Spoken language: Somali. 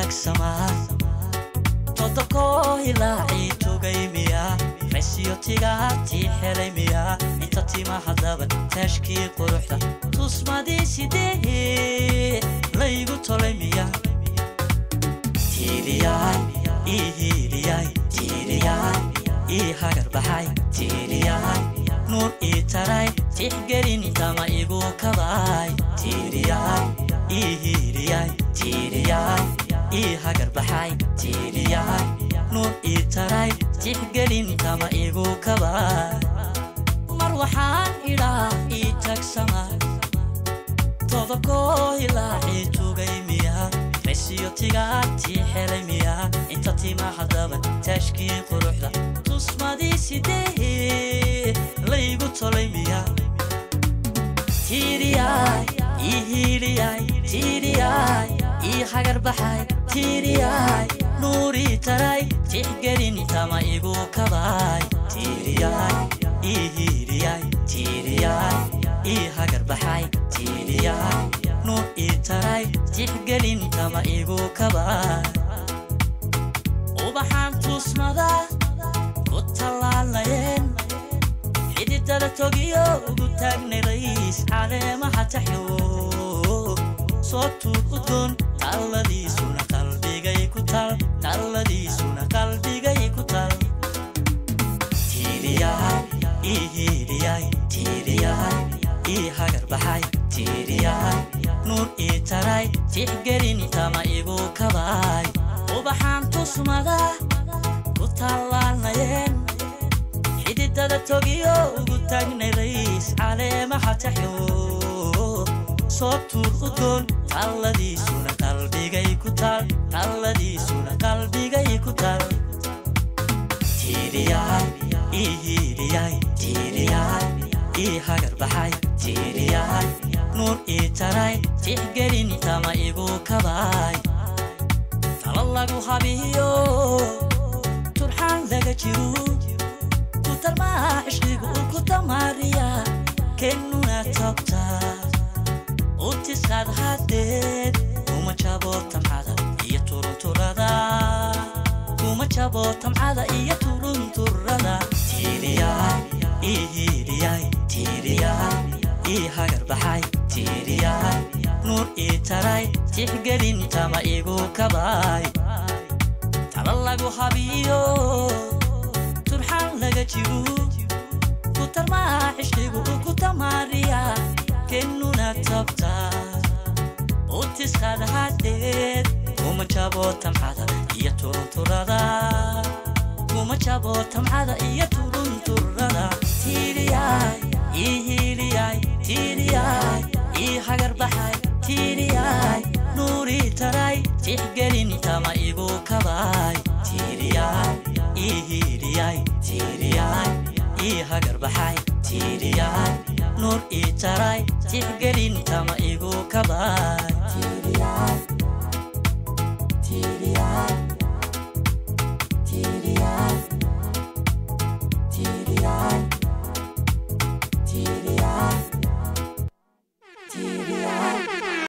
tagsamaa todobkoo hilaacii tugay miya raysiyo tigaatii helay miya inta tima haddaba taashkii quruxda tusmadii sidee laygu tolay miya tiiliyaay ii hiiliyaay tiiliyaay ii hagar baxay tiiliyaay nuur ii taray tixgelin tama igu kabaay tiiliyaay ii hiiliyaay tiiliyaay ii hagar baxay tiiliyaay nuur ii taray tixgelin tama igu kabaay mar waxaan idhaa ii tagsama todobkoo hilaacii tugay miya raysiyo tigaatii helay miya inta tima haddaba taashkii quruxda tusmadii sidee laygu tolay miya tiiriyaay ii hiiliyaay tiiriyaay ii hagar baxay tiiriyaay nuurii taray tixgelin tama igu kabaay tiiriyaay ii hiiliyaay tiiriyaay ii hagar baxay tiiriyaay nuur ii taray tixgelin tama igu kabaay ubaxaan tuusmada ku tallaalayeen xididada togiyo ugu taagnay rays caleemaha taxyo soo tuur udgoon talladiisuna qalbigay ku tal talladiisuna qalbigay ku tal tiiliyaay ii hiiliyaay tiiliyaay ii hagar baxay tiiliyaay nuur ii taray tixgelin tama igu kabaay ubaxaan tusmada ku tallaalayeen xididada togiyo ugu taagnay rays caleemaha taxyo soo tuur udgoon talladiisuna qalbigay ku tal talladiisuna qalbigay ku tal tiiliyaay ii hiiliyaay tiiliyaay ii hagar baxay tiiliyaay nuur ii taray tixgelin tama igu kabaay talo lagu habiyo turxaan laga jiru ku tarmaa cishqigu ku damaariya kennuna togtaa utiskaad haddeed kuma jabo tamcada iyo turunturada kuma jabo tamcada iyo turunturada tiiliyaay ii hiiliyaay tiiliyaay ii hagar baxay tiiliyaay nuur ii taray tixgelin tama igu kabaay talo lagu habiyo turxaan laga jiru ku tarmaa cishqigu ku damaariya kennuna tabtaa utiskaad haddeed kuma jabo tamcada iyo turunturada kuma jabo tamcada iyo turunturada tiiliyaay ii hiiliyaay tiiliyaay ii hagar baxay tiiliyaay nuurii taray tixgelin tama igu kabaay tiiliyaay ii hiiliyaay tiiliyaay ii hagar baxay tiiliyaay nuur ii taray tixgelin tama igu kabaay